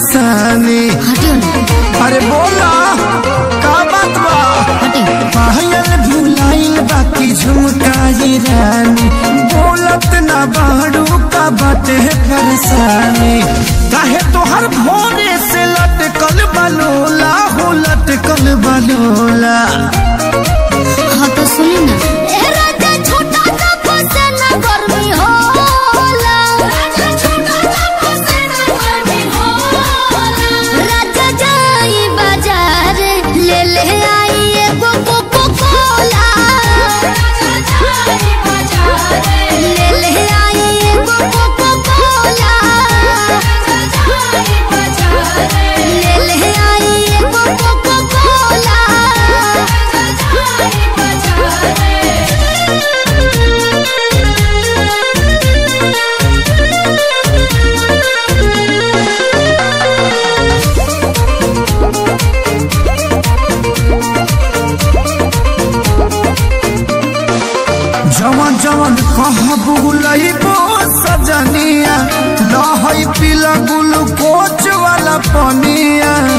परेशानी हटियो ना अरे बोला का बात बा हटियो पायल भुलाइल बाकी झुमकाई रानी बोलत ना बाड़ू का बाटे परेशानी काहे तोहर भोरे से लटकल बलोला हो लटकल बलोला हाँ तो सुनी ना ए राजा छोटा सा फसेना गर्मी होला राजा छोटा सा फसेना गर्मी होला राजा जाई बाजार ले ले आई एगो कोको कोला राजा जाई बाजार ले ले आई एगो कोको कोला राजा जाई बाजार ले ले आई एगो कोको कोला राजा जाई बाजार जवन जवन कहबू लइबो सजनिया लहई पीला ग्लूकोच वाला पनिया